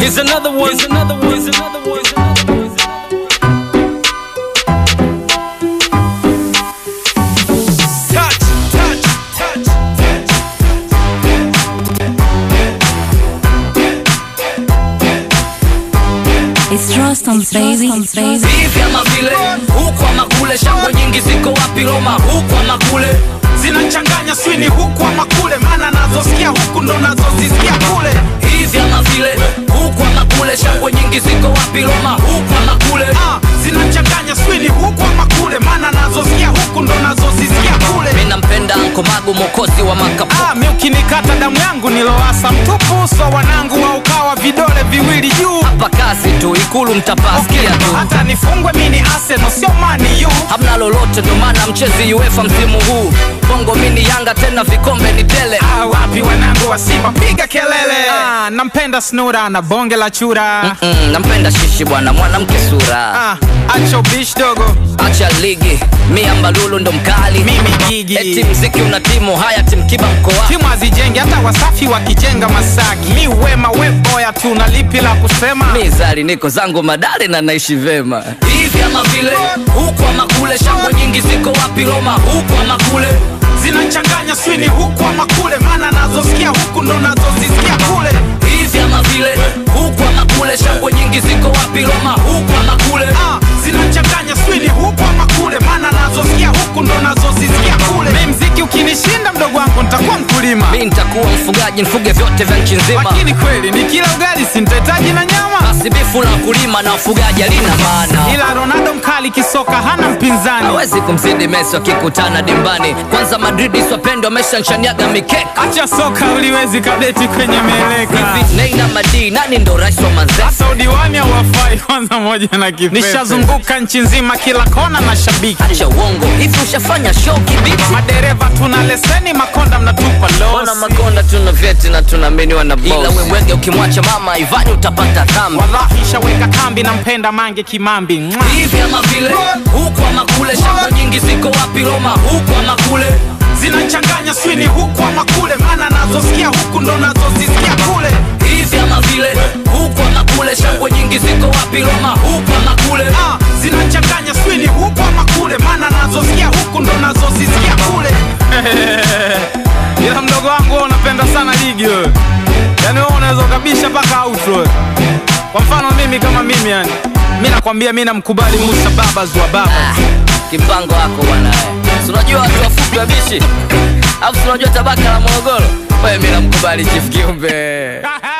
Here's another one. Here's another one. Here's another one. Here's another one. Touch, touch, touch, touch. It's Rostam baby, baby. hivi ama vile huku ama kule shangwe nyingi ziko wapi roma huku ama kule zinachanganya swini huku ama kule maana nazosikia huku ndo nazozisikia kule hivi ama vile huku ama kule shangwe nyingi ziko wapi roma huku ama kule ah, zinachanganya swini huku ama kule maana nazosikia huku ndo nazozisikia kule mi nampenda nkomagu mokozi wa makapu ah, mi ukinikata damu yangu niloasa mtupu so wanangu wa ukawa vidole viwili juu hapa kazi tu ikulu mtapasikia tu hata nifungwe mini Arsenal sio mani yu hamna lolote ndo maana mchezi uefa msimu huu bongo mini yanga tena vikombe ni tele ah, wapi wanangu wa Simba piga kelele ah, nampenda snura na bonge la chura mm, nampenda shishi bwana mwanamke sura ah, acha ubishi dogo acha ligi mi ambalulu ndo mkali mimi gigi eti mziki una timu haya timkiba mkoa timu hazijenge hata wasafi wakijenga masaki mi wema weboya tu na lipi la kusema mi zari niko zangu madale na naishi vema hivi ama vile huku ama kule shangwe nyingi ziko wapi roma huku ama kule zinachanganya swini huku ama kule maana nazosikia huku ndo nazozisikia kule hivi ama vile huku ama kule shangwe nyingi ziko wapi roma huku ama kule ah, zinachanganya swini huku ama kule maana nazosikia huku ndo nazozisikia kule mi mziki ukinishinda mdogo wangu nitakuwa mkulima mi nitakuwa mfugaji nfuge vyote vya nchi nzima lakini kweli ni kila ugali sintahitaji na nyama basi bifu la kulima na ufugaji alina maana ila ronaldo mkali kisoka hana mpinzani hawezi kumzidi mesi wakikutana dimbani kwanza madridi swapendo ameshanshaniaga mikeka acha soka uliwezi kabeti kwenye mieleka hivi neina madii nani ndo rais wa manzesa hasa udiwani au wafai kwanza moja na kipepe nishazunguka nchi nzima kila kona na shabiki acha uongo hivi ushafanya show kibiti madereva tuna leseni makonda mnatupa Ona losi makonda tuna vyeti na tunaaminiwa na boss. Ila wewege ukimwacha mama Ivani utapata dhambi. wallahi shaweka kambi na mpenda mange kimambi Mwah. Hivi ama vile huku ama kule, shamba nyingi ziko wapi Roma? Huku ama kule, zinachanganya swini huku ama kule maana nazosikia huku ndo nazozisikia kule hivi ama vile huku ama kule, shangwe nyingi ziko wapi Roma? Huku ama kule, ah, zinachanganya swini huku ama kule maana nazosikia huku ndo nazozisikia kule ila mdogo wangu wewe unapenda sana ligi wewe yaani wewe unaweza ukabisha mpaka outro wewe. kwa mfano mimi kama mimi yani mi nakwambia mi namkubali musa babas wa baba ah, kipango wako bwana. eh. Si unajua watu wafupi wabishi, alafu si unajua tabaka la Morogoro. Wewe mimi namkubali Chief Kiumbe.